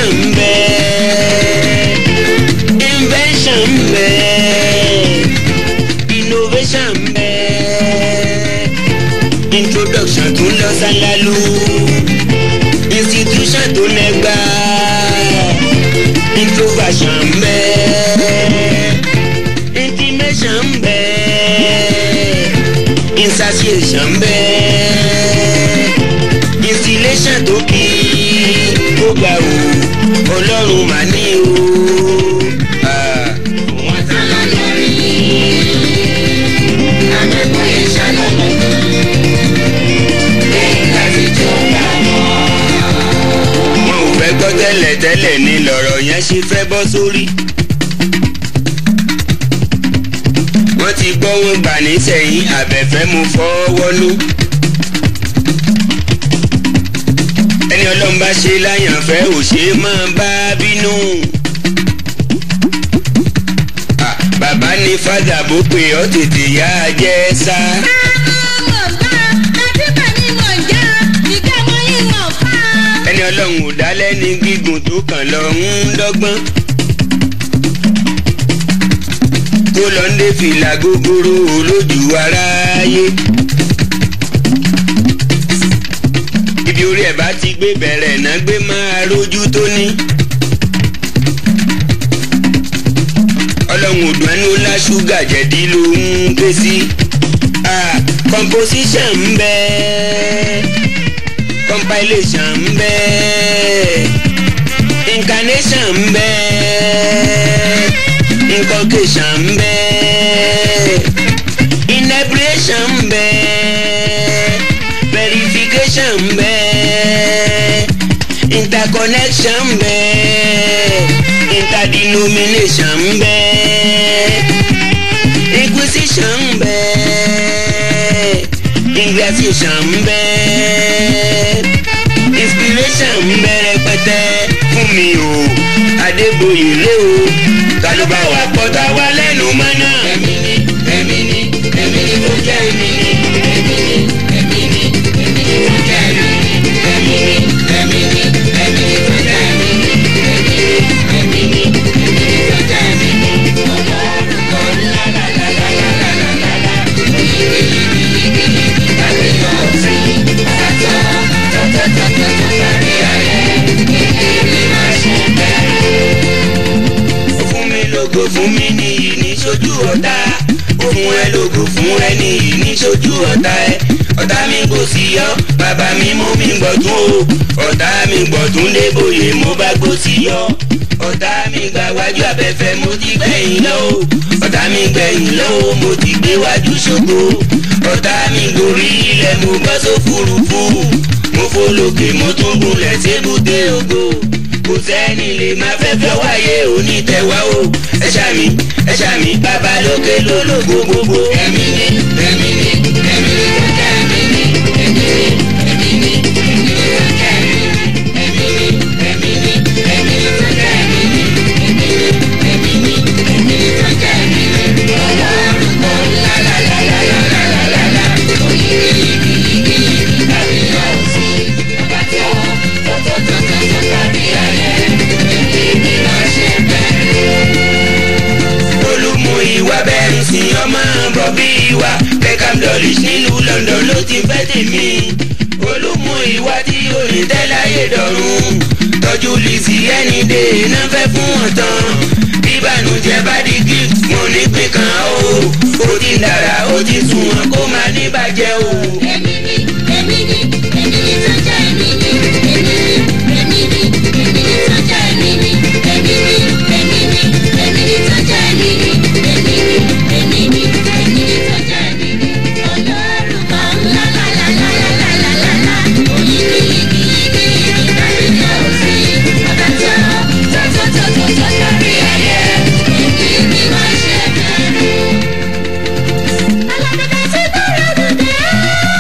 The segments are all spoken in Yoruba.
inspiration ń bẹ invention ń bẹ innovation ń bẹ introduction tó ń lọ sálálú institution tó nẹgbà introversion ń bẹ intimation ń bẹ insatiation ń bẹ installation tó kí ó gbà ó ọlọ́run mà ní o. Ah. Wọ́n tán lọ lórí. Àmẹ́kọ̀ọ́ yẹn ṣàlọ́lọ́. Lẹ́yìn láti jọba wọn. wọn ò fẹ́ gbọ́ tẹ́lẹ̀ tẹ́lẹ̀ ni lọ̀rọ̀ yẹn ṣe fẹ́ bọ́ sórí. wọ́n ti gbọ́ wọn gbà nísẹ̀yìn àbẹ̀fẹ́ mu fọwọ́nú. ẹni ọlọ́run bá ṣe láyànfẹ́ ò ṣe é máa bá bínú. Ah, bàbá ní fàdà bó pé ọ́ tètè yá a jẹ́ sá. ẹni ọlọ́run ò dá lẹ́ni gígùn tó kàn lọ ń dọ́gbọ́n. tó lọ ń dé fìlà gogoro olójú aráyé. ibi orí ẹ̀ bá ti gbé bẹ̀rẹ̀ náà gbé máa rójú tó ní. ọlọ́run ò dùn ẹnu ńlá ṣúgà jẹ̀dí ló ń ké sí. Ah, composition ń bẹ́ẹ̀ compilation ń bẹ incarnation ń bẹ inculcation ń bẹ inebriation ń bẹ verification ń bẹ interconnection ń bẹ interdenomination ń bẹ inquisition ń bẹ ingratitude ń bẹ inspiration ń bẹ rẹpẹtẹ fún mi o adégbòye lé o ta ló bá wa pọ̀ tá wa lẹ́nu mọ́nà. Èmi ni, èmi ni, èmi ni tó jẹ́ èmi ni. Èmi ni, èmi ni, èmi ni tó jẹ́ èmi ni. Èmi ni, èmi ni, èmi ni tó jẹ́ èmi ni. Èmi ni, èmi ni, èmi ni tó jẹ́ èmi ni. Ọlọ́run kò lá lá lá lá lá lá lá lá lá. Yìgì yìgì yìgì yìgì tàbí ọ̀sìn. Tọ́tọ́ tọ́tọ́ tọ́tọ́ tó kárí ayé. Yìgì mi máa ṣe bẹ́ẹ̀. fún mi lógo fún mi nìyí ní sójú ọ̀tá òfun ẹ lógo fún ẹ nìyí ní sójú ọ̀tá ẹ ọ̀tá mi kò sí yọ bàbá mi mú mi gbọ̀tún o ọ̀tá mi gbọ̀tún débòye mo bá gbó sí yọ ọ̀tá mi gbà wájú abẹ́fẹ́ mo ti gbẹ̀yìn lọ o ọ̀tá mi gbẹ̀yìn lọ o mo ti gbé wájú ṣògo ọ̀tá mi gorí ilẹ̀ mo bọ́ sófurufú mo fò lókè mo tún gúnlẹ̀ sébùté ògo kò sẹ́ni lè máa fẹ́fẹ́ wáyé onítẹ̀wá o ẹ ṣàmì ẹ ṣàmì bàbá lókè lólógo gbogbo. Èmi ni, èmi ni, èmi ni tó jẹ́ èmi ni. Èmi ni, èmi ni, èmi ni tó jẹ́ èmi ni. Èmi ni, èmi ni, èmi ni tó jẹ́ èmi ni. Èmi ni, èmi ni, èmi ni tó jẹ́ èmi ni. Ọlọ́run kò lá lá lá lá lá lá lá lá lá. Oyigi yigi yigi yigi tàbí ọ̀sìn. Bàbá tó tó tó tó tó tó kárí ayé. Èmi ni máa ṣe bẹ́ẹ̀. olùmú ìwà bẹ́ẹ̀ ń sin ọmọ bọ̀bí ìwà Beckham Dulwich nílùú London ló ti fẹ́ tèmi olùmú ìwà tí òní tẹ́láyé dọ̀run tọ́jú lìsì ẹni dé iná fẹ́ fún wọn tán bíbànújẹ́ bá di gift wọn ní pín kan o ó ti dára ó ti sùn wọn kó máa ní bàjẹ́ o. Èmi ni, èmi ni, èmi ni tó jẹ́ èmi ni. Èmi ni, èmi ni, èmi ni tó jẹ́ èmi ni. Èmi ni, èmi ni, èmi ni tó jẹ́ èmi ni. Èmi ni, èmi ni, èmi ni tó jẹ́ èmi ni. Ọlọ́run kan lá lá lá lá lá lá lá lá lá. Oyigi yigi yigi yigi tàbí ọ̀sìn. Bàbá tó tó tó tó tó tó kárí ayé. Èmi ni máa ṣe bẹ̀rù. Alábẹ́dẹ́ ti bẹ̀rẹ̀ dùdẹ́.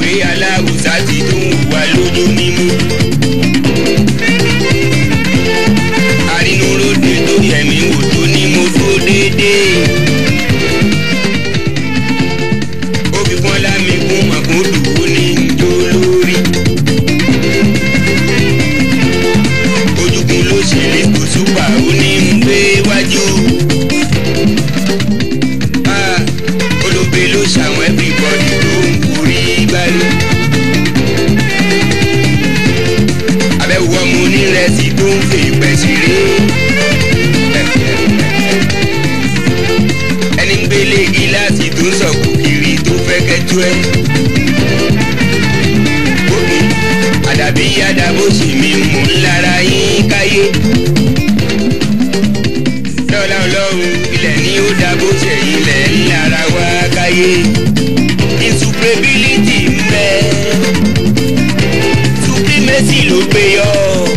gbàgbé aláwùsá ti tó ń wà lójú mímú. àrínúróde tó yẹ̀mí wò tó ní mo dúró déédéé. ó fi fún lámì kún mọ̀kúndùn ó ní njó lórí. ojúkun ló ṣe lè kó súpà ó ní ń gbé wájú. Ah, olóbe ló ṣàwọn everybody tó ń forí gbálù. abẹ́wò ọmọ onírẹsì tó ń fè pẹ̀ ṣeré. ẹni ń gbélé gíláàsì tó ń sọ̀kù kiri tó fẹ́ kẹjú ẹ. Bómi àdàbí àdàbò sì mi mú lára yín káyé. Lọ́la ọlọ́run ilẹ̀ ni ó dàbò ṣẹ̀yìn ilẹ̀ ńlára wá káyé. Insuperability ń bẹ. Supremacy ló gbé yọ.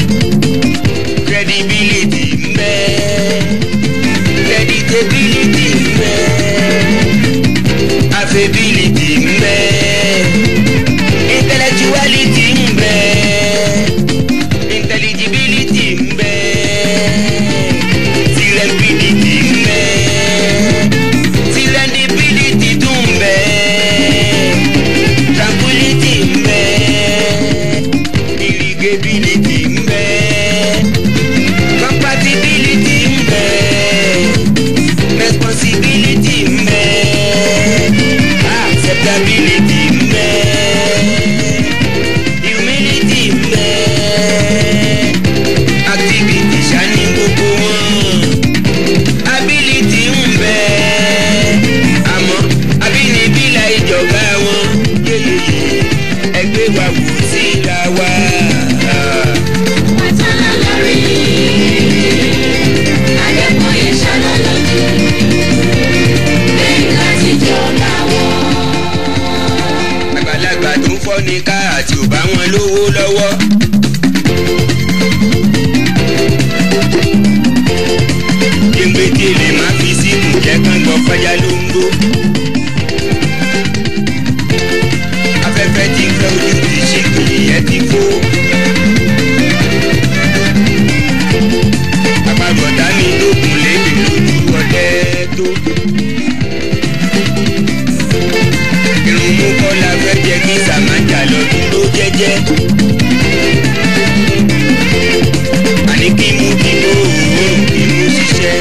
Credibility ń bẹ. Creditability ń bẹ. Affability ń bẹ. Intellectuality ń bẹ. Intelligibility ń bẹ. Serendipity ń bẹ. Serendipity tún ń bẹ. Tranquility ń bẹ. Irrigability ń bẹ. Compatibility ń bẹ. Responsibility ń bẹ. Acceptability ń bẹ. Humility ń bẹ. Activity ṣáni gbogbo wọn. Ability ń bẹ. Àmọ́ abínibí la ìjọba wọn. Yéyéyé ẹgbẹ́ wa wò síra wa. Wàtálá lórí. Adébóyè ṣọlá lójú. Lẹ́yìn láti jọba wọn. àgbàlagbà tó ń fọ́ ní ká àti ò bá wọn lówó lọ́wọ́. gbẹ̀ngbẹ̀dẹ̀ lè má fi síkù jẹ́ kán gbọ́ fájá ló ń gbó. afẹ́fẹ́ ti fẹ́ ojú ti ṣe kìlìyẹ́ ti fó. àpapọ̀dá mi tó kùn lébi lójú ọdẹ tó. irun mú kọ́lá fẹ́ jẹ́ kí sàmájà lọ dúró jẹ́jẹ́. àní kí mú kí mú òórùn kí mú ṣiṣẹ́.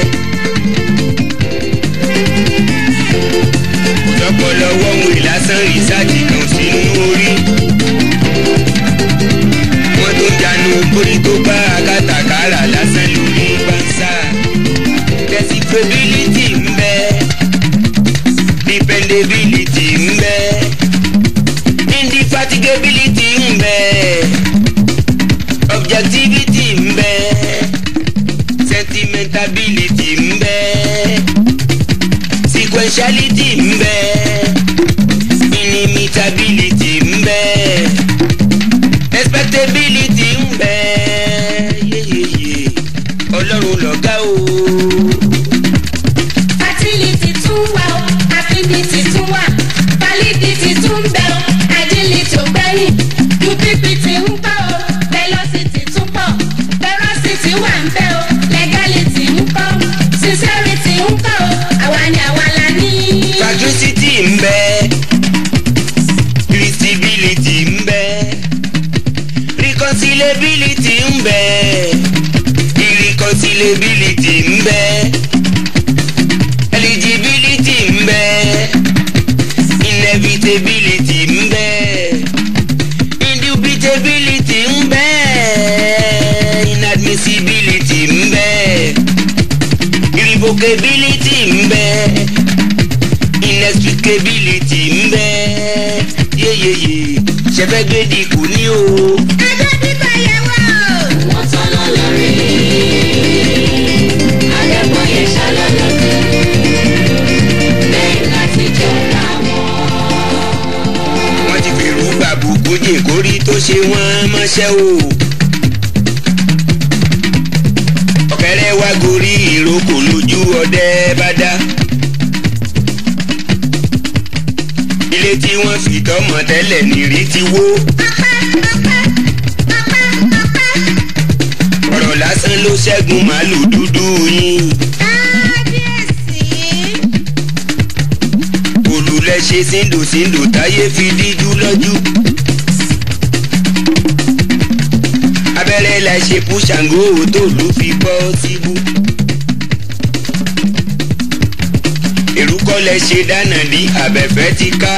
òjọ́pọ̀lọ́ wọ́wọ́ ìlàsán rìsáàjì kan sínú orí. wọ́n tó ń janu borí tó bá akátàkárà lásán lórí bánsá. decipherability ń bẹ dependability ń bẹ indefatigability ń bẹ objectivity ń bẹ sentimentability ń bẹ sequentiality ń bẹ inimitability ń bẹ expectability ń bẹ yeyeye ọlọ́run lọ̀gá o. Fertility tún wà o, affinity tún wà, validity tún bẹ o, agility ò gbẹ́yìn, duplicity ń pọ̀ o, velocity tún pọ̀, veracity wà ń bẹ o, legality ń pọ̀, sincerity ń pọ̀ o, àwa ni àwa la ní. Sagacity ń bẹ irritability ń bẹ reconcilability ń bẹ irreconcilability ń bẹ eligibility ń bẹ inevitability ń bẹ indubitability ń bẹ inadmissibility ń bẹ irrevocability ń bẹ inexplicability ń bẹ yeyeye ṣẹfẹgbẹdì kò ní o. Ẹjọ́ bíbá yẹ wá o. Wọ́n tán lọ lórí. Adébóyè ṣọlá lójú. Lẹ́yìn láti jọba wọn. wọ́n ti fi rú gbàbùkù jìn kórí tó ṣe wọ́n mọ́ṣẹ́ o. ọ̀kẹ́rẹ́ wá gorí ìrókò lójú ọdẹ bá dá. ilé ilé tí wọ́n fi tọ́mọ tẹ́lẹ̀ nírí ti wó. ọ̀rọ̀ lásán ló ṣẹ́gun màálù dúdú yín. olùlẹ̀ ṣe síndòsíndò táyé fi díjú lọ́jú. abẹ́rẹ́ la ṣe fún ṣàngó tó lù fi bọ́ síbú. èrúkọ́ lẹ ṣe dáná ní abẹ́fẹ́ ti ká.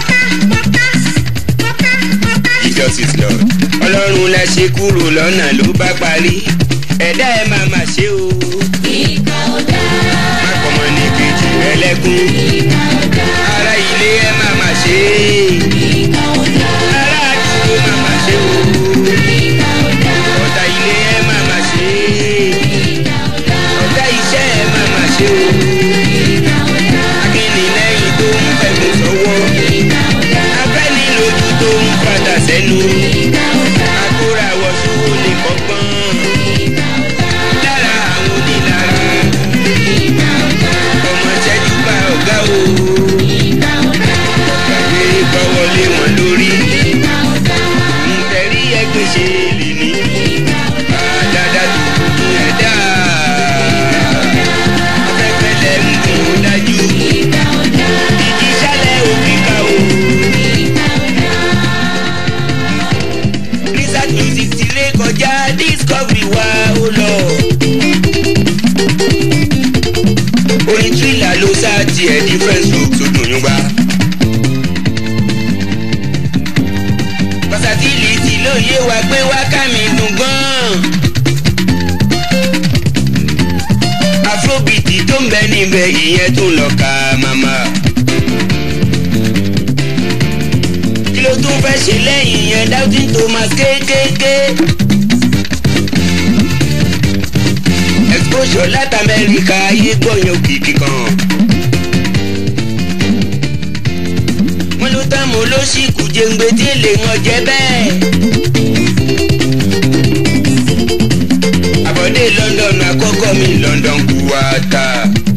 Jesus is Lord. ọlọ́run la ṣe kúrò lọ́nà ló bá parí. ẹ̀dá ẹ̀ máa mà ṣe o. Ìkà ò dáa, má kọ́mọ ní kejì rẹ lẹ́kún. ìkà ò dáa, ará ilé ẹ̀ máa mà ṣe. ìkà ò dáa, ará àdúgbò máa mà ṣe o. ìkà ò dáa, ọ̀tá ilé ẹ̀ máa mà ṣe. ìkà ò dáa, ọ̀tá iṣẹ́ ẹ̀ máa mà ṣe o. ìkà ò dáa, akínní lẹ́yìn tó ń fẹ̀gùn sọ́wọ́. ìkà ò dáa, afẹ́ni lójú tó ń padà sẹ́nu. ìkà ò dáa, àkórà wọ̀ṣù lè kọ́gbọ́n. ìkà ò dáa, lára àwọn onílára. ìkà ò dáa, ọmọ ṣẹ́jú bá ọ̀gá o. ìkà ò dáa, gbàgbé gbọ́wọ́lé wọn lórí. ìkà ò dáa, ntẹ̀rí ẹgbẹ́ ṣe lè ní. ìkà ò dáa, àdàdà tó kún ẹ̀dá. afẹ́fẹ́ lẹ̀ ń gùn ó dájú. ìkà ò dáa, ìjì sálẹ̀ òfin ká o. ìkà ò dáa. research music ti lé kọjá discovery wa ó lọ. orin thriller ló sá tiẹ̀ different look tó dùn yún gbá. versatility ló yé wa pé wákà mi dùn gan-an. afrobeat tó ń bẹ níbẹ̀ ìyẹn tún lọ ka màmá. kí ló tún fẹ́ ṣe lẹ́yìn yẹn doubting thomas kéékèèké. exposure láti amẹ́ríkà ayé gbọ̀yàn òkìkí kan. wọ́n ló tán mo ló sì kù jẹ́ngbẹ́ tí lè wọ́n jẹ́ bẹ́ẹ̀. àbọ̀dé london àkọ́kọ́ mi london kú wa ta.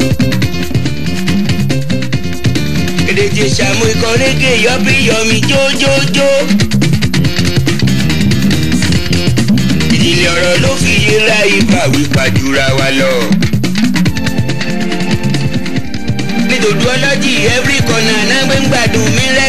èdèjì sàmú ikọ̀ rédíò yọbí yọmi jójójó. ìdílé ọ̀rọ̀ ló fi yéra ibà wípa jura wa lọ. nítorí ọlọ́jì every corner náà gbé ń gbádùn mi rẹ́